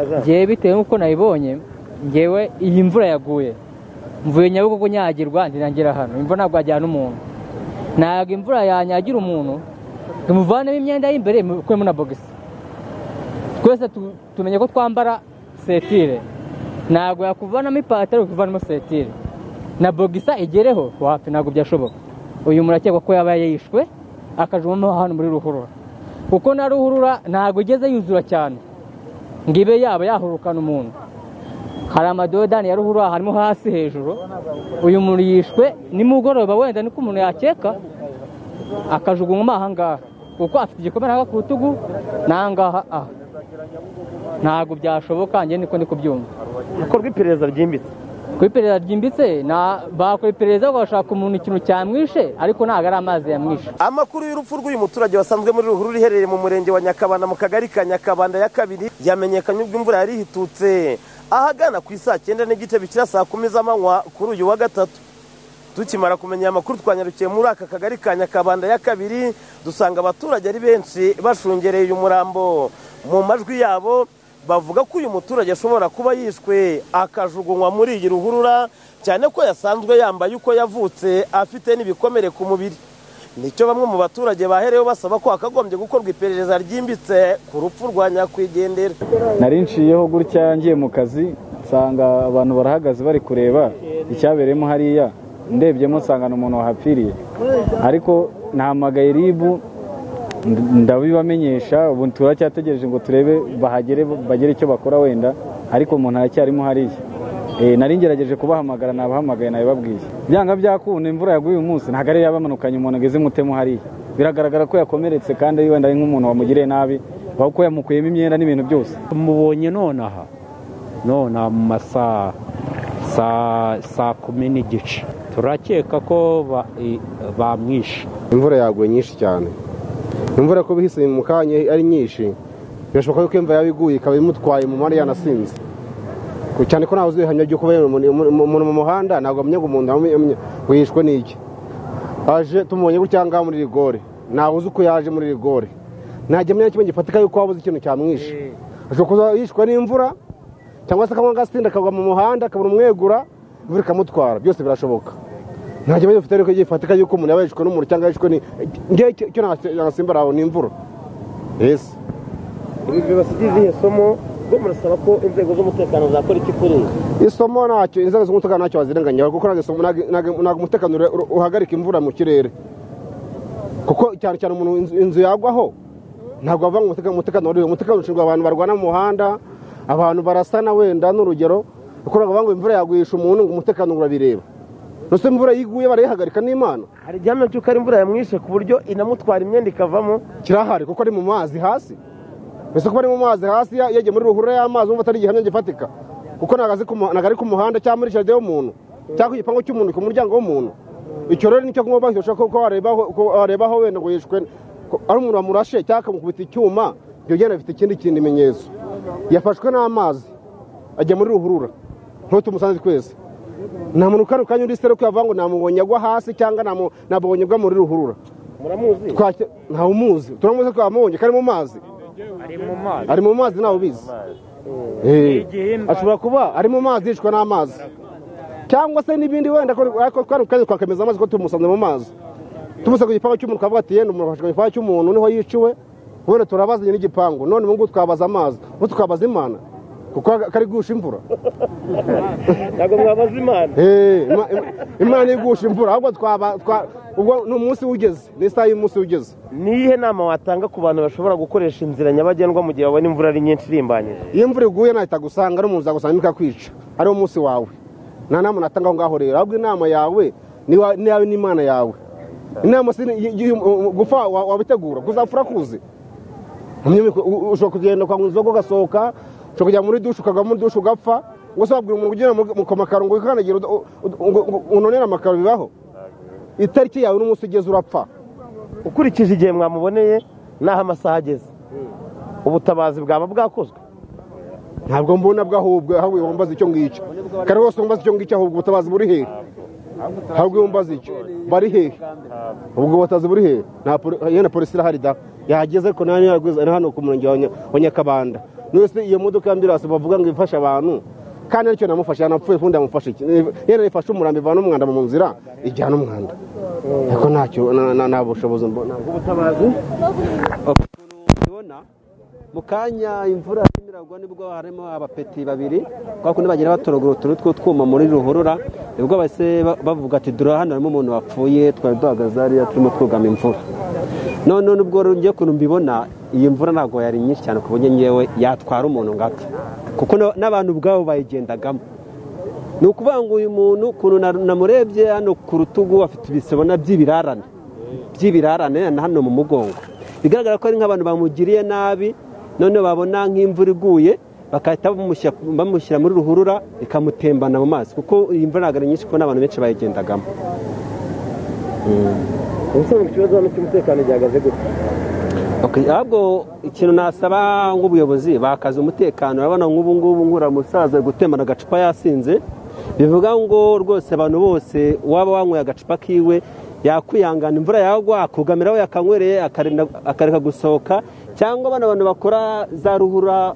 Njyewe bitewe n'uko nayibonye njyewe iyi mvura yaguye mvuye nyabugogo nyagirwa ndinangira hano imvura ntabwo yajyana umuntu ntabwo imvura yanyagira umuntu tumuvanemo imyenda y'imbere mukuremo na bogisi twese tumenye ko twambara setire ntabwo yakuvanamo ipantaro kuvanamo setire na bogisa igereho wapi ntabwo byashoboka uyu murakekwa ko yaba yishwe akajumamo hano muri ruhurura kuko na ruhurura ntabwo igeze yuzura cyane ngo ibe yaba yahurukana umuntu hari amadodani ya ruhurura harimo hasi hejuru uyu muntu yishwe nimugoroba wenda niko umuntu yakeka akajugunywa aha ngaha kuko afite igikomere aha ku rutugu n'aha ngaha aha ntabwo byashoboka njye niko ndi kubyumva hakorwa iperereza ryimbitse ku iperereza ryimbitse na- bakora iperereza bagashaka umuntu ikintu cyamwishe ariko ntabwo ari amazi yamwishe amakuru y'urupfu rw'uyu muturage wasanzwe muri ruhurura iherereye mu murenge wa nyakabanda mu kagari ka nyakabanda ya kabiri yamenyekanye ubwo imvura yari ihitutse ahagana ku isaa cyenda n'igice bikira saa kumi z'amanywa kuri uyu wa gatatu tukimara kumenya aya makuru twanyarukiye muri aka kagari ka nyakabanda ya kabiri dusanga abaturage ari benshi bashungereye uyu murambo mu majwi yabo bavuga ko uyu muturage ashobora kuba yishwe akajugunywa muri iyi ruhurura cyane ko yasanzwe yambaye uko yavutse afite n'ibikomere ku mubiri nicyo bamwe mu baturage bahereyeho basaba ko hakagombye gukorwa iperereza ryimbitse ku rupfu rwa nyakwigendera nari nshiyeho gutya ngiye mu kazi nsanga abantu barahagaze bari kureba icyabereyemo hariya ndebyemo nsanga ni umuntu wahapfiriye ariko nahamagaye ribu nd- ndabibamenyesha ubu turacyategereje ngo turebe bahagere bagire icyo bakora wenda ariko umuntu aracyarimo hariya Eh, nari ngerageje kubahamagara nabahamagaye nabibabwiye byanga byakunda imvura yaguye uyu munsi ntabwo ari yabamanukanye umuntu ageze mutemo hariya biragaragara ko yakomeretse kandi wenda ari nk'umuntu wamugiriye nabi ahubwo yamukuyemo imyenda n'ibintu byose mubonye nonaha nonaha mu masaha saa saa kumi n'igice turakeka ko ba- i- bamwishe imvura yaguye nyinshi cyane imvura ko bihise mu kanya ari nyinshi birashoboka yuko imvura yaba iguye ikaba imutwaye mu muhanda yanasinze Ku- cyane ko ntawe uzi ibihamya by'uko uba umuntu mu muhanda ntabwo amenya ngo umuntu amenya ngo yishwe n'iki aje tumubonye gutya ngaha muri rigore ntawe uzi uko yaje muri rigore nta gihamya na kimwe gifatika yuko wabuze ikintu cyamwishe ashobora kuba yishwe n'imvura cyangwa se akanywa agasinda akagwa mu muhanda akabura umwegura imvura ikamutwara byose birashoboka nta kibazo ufite ariko gifatika yuko umuntu yaba yishwe n'umuntu cyangwa yishwe ni njye icyo- icyo nagasimbara aho ni imvura yesi ibi bibasigiye izihe somo bwo murasaba ko inzego z'umutekano zakora iki kuri ibi isomo ntacyo inzego z'umutekano ntacyo wazirenganya kuko ntabwo isomo- ntabwo- ntabwo ntabwo umutekano ure- ure- uhagarika imvura mu kirere kuko cyane cyane umuntu inzu- inzu yagwaho ntabwo wava ngo umutekano umutekano wari umutekano ushinzwe abantu barwana mu muhanda abantu barasana wenda n'urugero kuko ntabwo bavuga ngo imvura yagwisha umuntu ngo umutekano urabireba nose imvura iyo iguye barayihagarika n'imana hari igihamya cy'uko ari imvura yamwishe ku buryo inamutwara imyenda ikavamo kirahari kuko ari mu mazi hasi mbese kuba ari mu mazi hasi ya- yagiye muri ruhurura y'amazi wumva atari igihamya gifatika kuko ntabwo azi ku mu- ntabwo ari ku muhanda cyangwa muri jaride y'umuntu cyangwa ku gipangu cy'umuntu ku muryango w'umuntu icyo rero nicyo kuba bahishura kuko warebaho ko warebaho wenda ngo yishwe ko ari umuntu wamurashe cyangwa akamukubita icyuma ibyo byenda bifite ikindi kintu ibimenyetso yafashwe n'amazi ajya muri ruhurura ntutumusanze twese nta muntu kano kanya undi sere ko yavuga ngo namubonye agwa hasi cyangwa namu- namubonye agwa muri ruhurura muramuzi twake ntawe umuzi turamuzi ko yamubonye kari mu mazi ari mu mazi ntawe ubizi Eh. ashobora kuba ari mu mazi yishwe n'amazi cyangwa se n'ibindi wenda ko- ariko twari kukazi twakemeza amazi ko tumusanze mu mazi tumuse ku gipangu cy'umuntu twavuga ati yenda umuntu afashe ku gipangu cy'umuntu niho yiciwe ubundi turabaza nyine igipangu none ubu ngubu twabaza amazi ubu tukabaza imana kuko kari gusha imvura ntabwo mwabaza imana Eh, ima- ima- imana igusha imvura ahubwo twaba twa- ubwo ni umunsi ugeze ni isaha y'umunsi ugeze niyihe nama watanga ku bantu bashobora gukoresha inzira nyabagendwa mu gihe babona imvura ari nyinshi irimbanyije iyo imvura iguye nahita gusanga ari umuntu uzagusanga ikakwica ari wo munsi wawe nta nama natanga aho ngaho rero ahubwo inama yawe ni wa- ni yawe n'imana yawe inama si ni- y- y- gupfa wa- wabitegura kuzapfura kuzi Umwe ku- u- ushobora kugenda kwa nzoga ugasohoka ushobora kujya muri dushe ukagwa muri dushe ugapfa ngo se wabwira umuntu ugenda mu- ku makaro ngo wikandagira uda- u- ngo- ngo- unonere amakaro bibaho itariki yawe n'umunsi ugeze urapfa ukurikije igihe mwamuboneye n'aho amasaha ageze ubutabazi bwaba bwakozwe ntabwo mbona bwo ahubwo ahubwo wumbaza icyo ngicyo kare wose wumbaza icyo ngicyo ahubwo ubutabazi buri hehe ahubwo wumbaza icyo bari hehe ubwo butabazi buri hehe nta poli- yenda polisi irahari da yahageze ko nta hano ku murenge wa Nya- wa nyakabanda wese iyo modoka y'ambirasi bavuga ngo ifashe abantu kandi aricyo namufashe yanapfuye ubundi yamufashe iki yenda ifashe umurambi ivana umwanda mu nzira ijyana umwanda ariko ntacyo na- na- nta bushobozi mbona ubutabazi ukuntu mubibona mu kanya imvura irimo iragwa nibwo harimo abapeti babiri kwa kundi bagenda batoragura utuntu tw'utwuma muri ruhurura nibwo bahise ba- bavuga ati dore hano harimo umuntu wapfuye twari duhagaze hariya turimo twugama imvura none nubwo ngiye ukuntu mbibona iyi mvura ntabwo yari nyinshi cyane ku buryo ngewe yatwara umuntu ngapfa kuko na- n'abantu ubwabo bayigendagamo ni ukuvuga ngo uyu muntu ukuntu na- namurebye hano ku rutugu afite ibisebona by'ibirarane by'ibirarane na hano mu mugongo bigaragara ko ari nk'abantu bamugiriye nabi none babona nk'imvura iguye bagahita bamushyira- bamushyira muri ruhurura ikamutembana mu mazi kuko iyi mvura ntabwo ari nyinshi kuko n'abantu benshi bayigendagamo ubusanzwe ikibazo hano cy'umutekano gihagaze gute Okay, ahubwo ikintu nasaba nk'ubuyobozi bakaza umutekano urabona nk'ubu ngubu nkura umusaza ari gutemana agacupa yasinze bivuga ngo rwose abantu bose waba wanyweye agacupa kiwe yakwihangana imvura yagwa akugamiraho yakanywereye akarinda- akareka gusohoka cyangwa bano bantu bakora za ruhura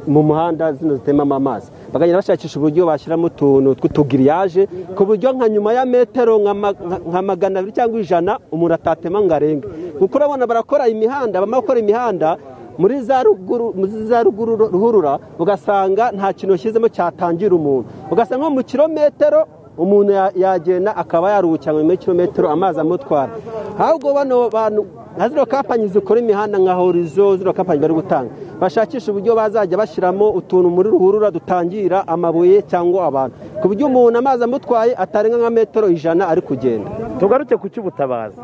mu muhanda zino zitemamo amazi bakagenda bashakisha uburyo bashyiramo utuntu tw'utugiriyaje ku buryo nka nyuma ya metero nka ma- nka- nka magana abiri cyangwa ijana umuntu atatema ngo arenge kuko urabona barakora imihanda bamara gukora imihanda muri za ruguru muri za ruguru ruhurura ugasanga nta kintu washyizemo cyatangira umuntu ugasanga nko mu kirometero umuntu ya- yagenda akaba yaruhukira muri kilometero amazi amutwara ahubwo bano bantu nka zino kapanyi zikora imihanda nka horizo zino kapanyi bari gutanga bashakisha uburyo bazajya bashyiramo utuntu muri ruhurura dutangira amabuye cyangwa abantu ku buryo umuntu amazi amutwaye atarenga nka metero ijana ari kugenda tugaruke ku cy'ubutabazi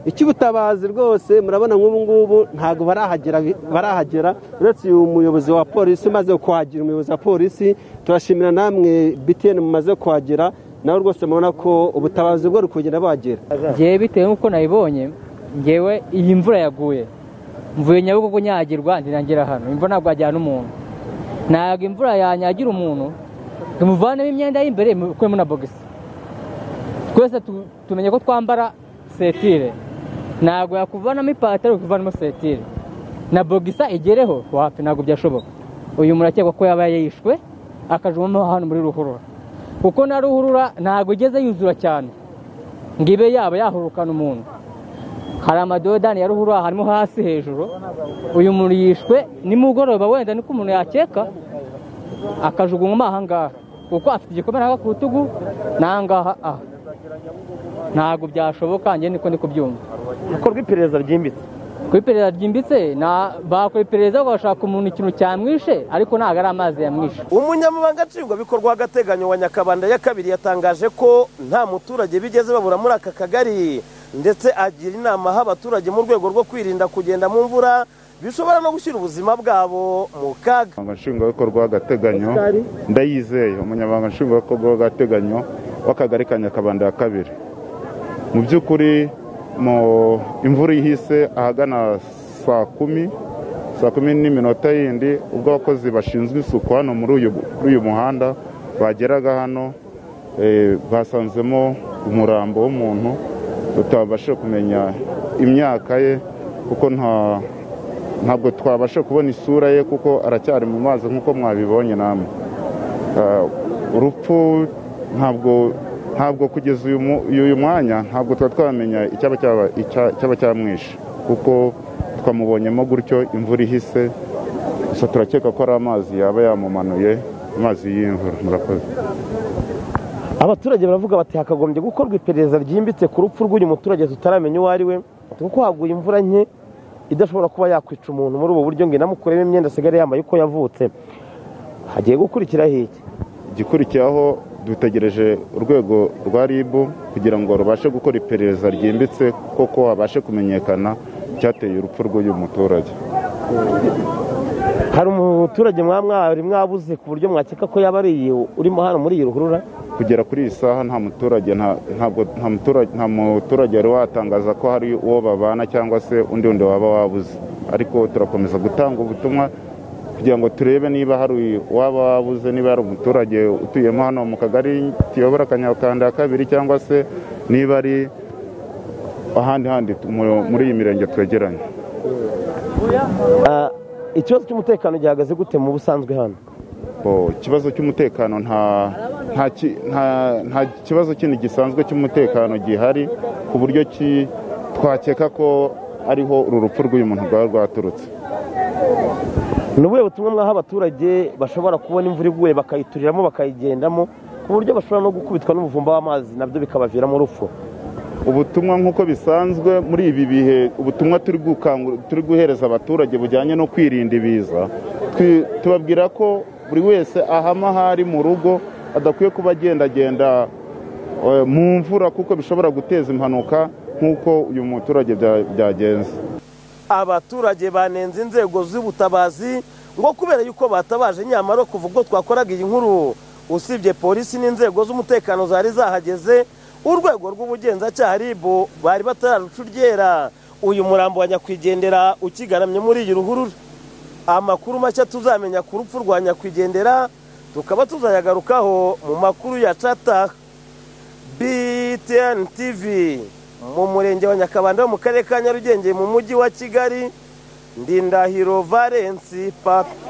icy'ubutabazi rwose murabona nk'ubu ngubu ntabwo barahagera barahagera uretse uyu muyobozi wa polisi umaze kuhagera umuyobozi wa polisi turashimira namwe btn mumaze kuhagera nawe rwose murabona ko ubutabazi bwo buri kugenda buhagera ngewe bitewe n'uko nayibonye ngewe iyi mvura yaguye mvuye nyabugogo nyagirwa ntirangira hano imvura ntabwo yajyana umuntu ntabwo imvura yanyagira umuntu tumuvanemo imyenda y'imbere mukuremo na bogisi twese tu- tumenye ko twambara setire ntabwo yakuvanamo ipantaro ukivanamo setire na bogisa igereho wapi ntabwo byashoboka uyu murakekwa ko yaba yishwe akajumamo hano muri ruhurura kuko na ruhurura ntabwo igeze yuzura cyane ngo ibe yaba yahurukana umuntu hari amadodani ya ruhurura harimo hasi hejuru uyu muntu yishwe nimugoroba wenda niko umuntu yakeka akajugunywa ahangaha kuko afite igikomere aha ku rutugu n'ahangaha aha ntabwo byashoboka njye niko ndi kubyumva hakorwa iperereza ryimbitse ku iperereza ryimbitse na- bakora iperereza bagashaka umuntu ikintu cyamwishe ariko ntabwo ari amazi yamwishe umunyamabanga nshingwabikorwa w'agateganyo wa nyakabanda ya kabiri yatangaje ko nta muturage bigeze babura muri aka kagari ndetse agira inama aho abaturage mu rwego rwo kwirinda kugenda mu mvura bishobora no gushyira ubuzima bwabo mu kaga umunyamabanga nshingwabikorwa w'agateganyo ndayizeye umunyamabanga nshingwabikorwa w'agateganyo w'akagari ka nyakabanda ya kabiri mu by'ukuri mu imvura ihise ahagana saa kumi saa kumi n'iminota yindi ubwo abakozi bashinzwe isuku hano muri uyu kuri uyu muhanda bageraga hano eh, basanzemo umurambo w'umuntu tutabasha kumenya imyaka ye kuko nta ntabwo twabasha kubona isura ye kuko aracyari mu mazi nk'uko mwabibonye namwe Ah, urupfu ntabwo ntabwo kugeza uyu mu- uyu mwanya ntabwo tuba twamenya icyaba cyaba- icya- cyaba cyamwishe kuko twamubonyemo gutyo imvura ihise gusa turakeka ko ari amazi yaba yamumanuye amazi y'imvura murakoze abaturage baravuga bati hakagombye gukorwa iperereza ryimbitse ku rupfu rw'uyu muturage tutaramenya uwo ari we kuko haguye imvura nke idashobora kuba yakwica umuntu muri ubu buryo ngo inamukuremo imyenda asigaye yambaye uko yavutse hagiye gukurikiraho iki igikurikiyeho dutegereje urwego rwa rib kugira ngo rubashe gukora iperereza ryimbitse koko habashe kumenyekana icyateye urupfu rw'uyu muturage hari umuturage mwaba mwari mwabuze ku buryo mwakeka ko yaba ari urimo hano muri iyi ruhurura kugera kuri iyi saha nta muturage nta- ntabwo nta muturage nta muturage wari watangaza ko hari uwo babana cyangwa se undi wundi waba wabuze ariko turakomeza gutanga ubutumwa kugira ngo turebe niba hari uwaba wabuze niba hari umuturage utuyemo hano mu kagari kiyobora akanyakanda ya kabiri cyangwa se niba ari ahandi handi mu- muri iyi mirenge twegeranye Ah, ikibazo cy'umutekano gihagaze gute mu busanzwe hano Bo, ikibazo cy'umutekano nta nta ki- nta- nta kibazo kindi gisanzwe cy'umutekano gihari ku buryo ki twakeka ko ariho uru rupfu rw'uyu muntu rwaba rwaturutse ni ubuhe butumwa mwaha abaturage bashobora kubona imvura iguye bakayituriramo bakayigendamo ku buryo bashobora no gukubitwa n'umuvumba w'amazi nabyo bikabaviramo urupfu ubutumwa nk'uko bisanzwe muri ibi bihe ubutumwa turi gukangu- turi guhereza abaturage bujyanye no kwirinda ibiza twi- tubabwira ko buri wese ahama aho ari mu rugo adakwiye kuba agendagenda eh, mu mvura kuko bishobora guteza impanuka nk'uko uyu muturage bya- byagenze abaturage banenze inzego z'ubutabazi ngo kubera yuko batabaje nyamara kuva ubwo twakoraga iyi nkuru usibye polisi n'inzego z'umutekano zari zahageze urwego rw'ubugenzacyaha ribu bari batararucuryera uyu murambo wa nyakwigendera ukigaramye muri iyi ruhurura amakuru mashya tuzamenya ku rupfu rwa nyakwigendera tukaba tuzayagarukaho mu makuru ya cataha BTN TV mu murenge wa Nyakabanda wo mu karere ka Nyarugenge mu mujyi wa Kigali Ndindahiro Valence Papa